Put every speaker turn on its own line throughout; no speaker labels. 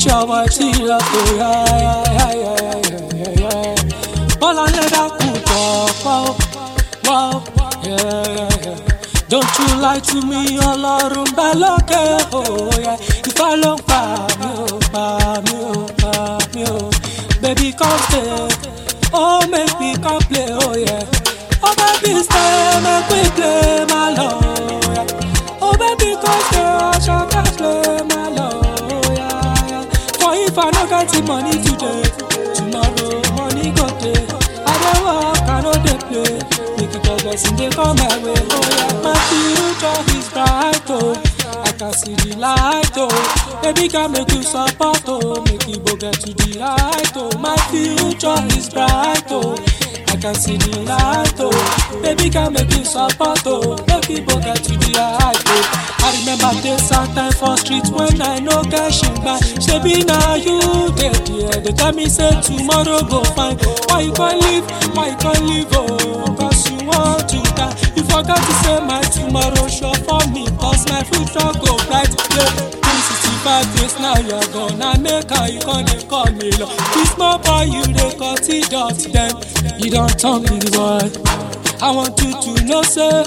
ṣọwọ́ tí ọkọ̀ yá yá yá yá yá yá. bọ́lá ń lẹ́dá kù tọ̀ pọ̀ pọ̀ yá yá yá. Don't you lie to me, ọlọ́run bá lókè òòyà. Ìfẹ́ ló ń pa mí ò pa mí ò pa mí ò. Baby come stay, oh make me come play, oh yeah. Oh baby stay, make we play my love, yeah. Oh baby come stay, ọ̀ṣọ́ ká play my love, yeah, yeah. For if I no get the money today, tomorrow money go dey. I dey work, I no dey play. Make it all blessing dey come my way. Oh yeah, my future is bright oh. I can see the light oh. Baby can make you support oh. Make you go get to the light oh. My future is bright oh. I can see the light oh. Baby can make you support oh. Make you go get to the light oh. I remember days and time for street when I no get shimba. Shebi na you dey there. They tell me say tomorrow go fine. Why you can't leave? Why you can't leave? Oh, cause you want to die. You forgot to say my tomorrow sure for me. Cause my future go bright. Yeah. 65 days now you're gone. I make how you can't dey call me love. This small boy you dey cut it dot them. You don't turn big boy. I want you to know say.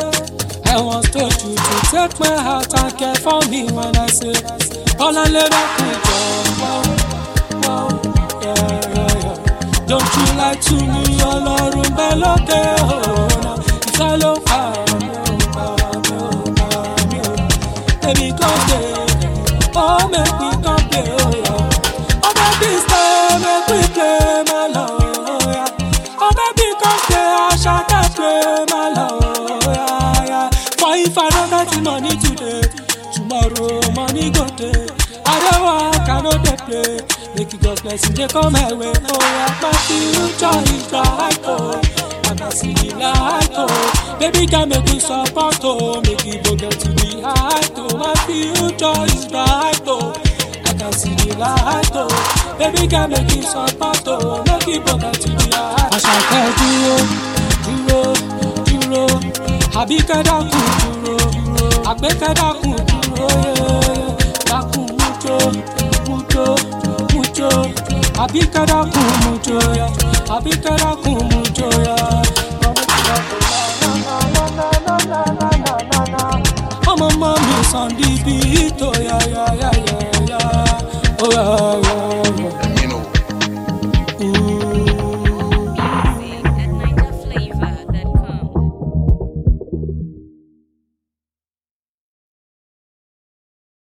I want told you to take my heart and care for me when I say all I let up with you. Wow, yeah, yeah, yeah. Don't you lie to me, ọlọ́run bẹ́ lókè ọ̀nà ìfẹ́ ló fà mí ò fà mí ò fà mí ò. Baby come stay, oh make me come play, oh yeah. Oh baby stay, make we play my love, oh yeah. Oh baby come stay, Asake play my love, oh yeah, yeah. For if I don't get the money today, tomorrow money go dey. I dey work, I no dey play. Make you God's blessing dey come my way. Oh yeah, my future is bright oh. I can see the light oh. Baby can make you support oh. Make you go get to the height oh. My future is bright oh. I can see the light oh. Baby can make you support oh. Make you go get to the height. Àṣàkẹ́ dúró dúró dúró àbíkẹ́ dákun dúró àgbékẹ́ dákun dúró yẹ́yẹ́ dákun mújó mújó mújó àbíkẹ́ dákun mújó yá àbíkẹ́ dákun mújó